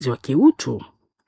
wa kiutu.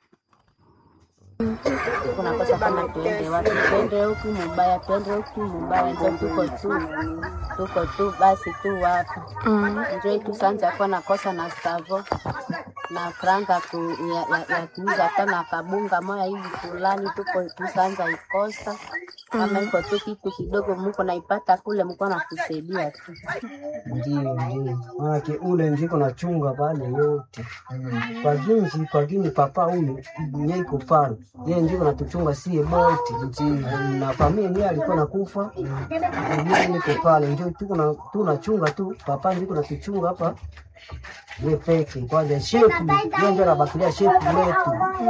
Kunakosa kama tuende wapi, tuende huku mubaya, tuende huku mubaya, njo tuko tu tuko tu basi tu hapa njo tusanja kuwa nakosa na savo na franga ku, ya, ya, ya kuuza hata na kabunga moya hivi fulani, tuko tusanja ikosa kama iko tu kitu kidogo muko naipata kule, mko nakusaidia tu Ndio, ndio. Maanake ule njiko nachunga pale yote kwa ginji kwa gini papa huyu nye iko pale yeye njiko natuchunga sie bote na familia niye alikuwa nakufa mimi niko pale njo tuko na tunachunga tu papa njiko natuchunga hapa ye peke kwanza shefu ye njo nabakilia shefu letu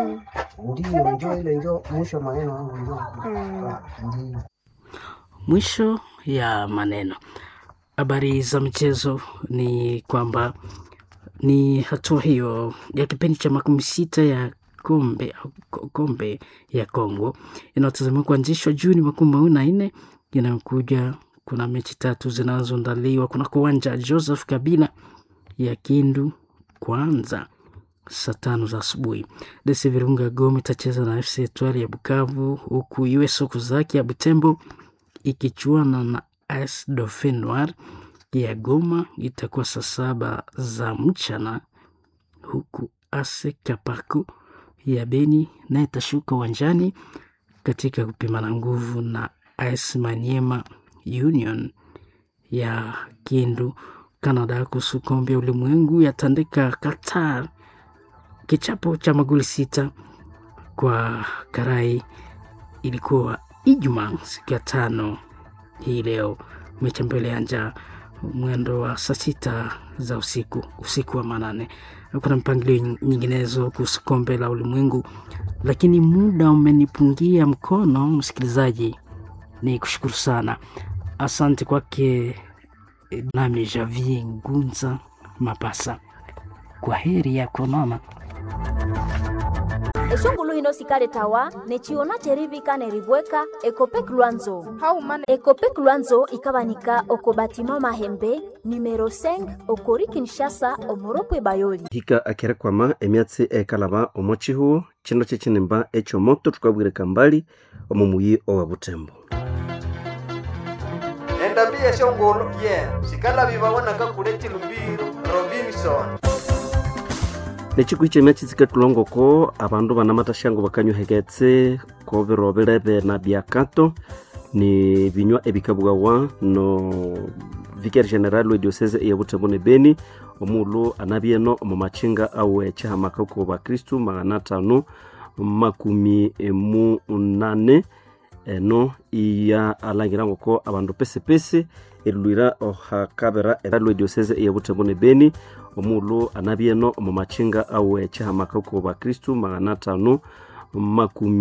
ndio njo ile njo mwisho wa maneno yangu njo ndio Mwisho ya maneno. Habari za michezo ni kwamba ni hatua hiyo ya kipindi cha makumi sita ya kombe au ko- kombe ya Kongo inayotazamiwa kuanzishwa Juni makumi mawili na nne inayokuja. Kuna mechi tatu zinazoandaliwa kunako uwanja Joseph Kabila ya Kindu kwanza saa tano za asubuhi. DC Virunga Goma itacheza na FC Etoile ya Bukavu, huku US Okuzaki ya Butembo ikichuana na AS Dauphin Noir ya Goma itakuwa saa saba za mchana, huku AS Kapaku ya Beni naye itashuka uwanjani katika kupimana nguvu na AS Maniema Union ya Kindu. Canada kuhusu kombe ya ulimwengu yatandika Qatar kichapo cha magoli sita kwa karai. Ilikuwa Ijumaa siku ya tano hii leo, mechi ambayo ilianja mwendo wa saa sita za usiku, usiku wa manane. Kuna mpangilio nyinginezo kuhusu kombe la ulimwengu, lakini muda umenipungia mkono. Msikilizaji, ni kushukuru sana, asante kwake nami Javier Ngunza Mapasa. Kwa heri ya kuonana. eshongulu hino sikale tawa nechiona cherivika nerivweka ekopek lwanzo haumana ekopek lwanzo ikabanika oko batima mahembe numero 5 okori kinshasa omoropwe bayoli hika akerekwama emyatsi ekalaba omo chihuo chino chechinimba echomoto tukabwireka mbali omo muyi owa butembo endambi yeshongolo ye sikalabi babonaka kule chilumbiro robinson nechikuhi chemyatsi tsikatulongoko abandu banamatashyango bakanyuheketse kobiro bilebe na byakato ni binywa ebikabwawa no vicaire general we diocese iya butembo ne beni omulu anabyeno omu machinga awe chihamaka ku bakristu magana atano makumi munane eno iya alangira ngoko abandu pesepese erilwira ohakabira eralwe diocese iya butembo ne beni omulu anabyeno omu machinga awe chihamaka ku bakristu magana atano makumi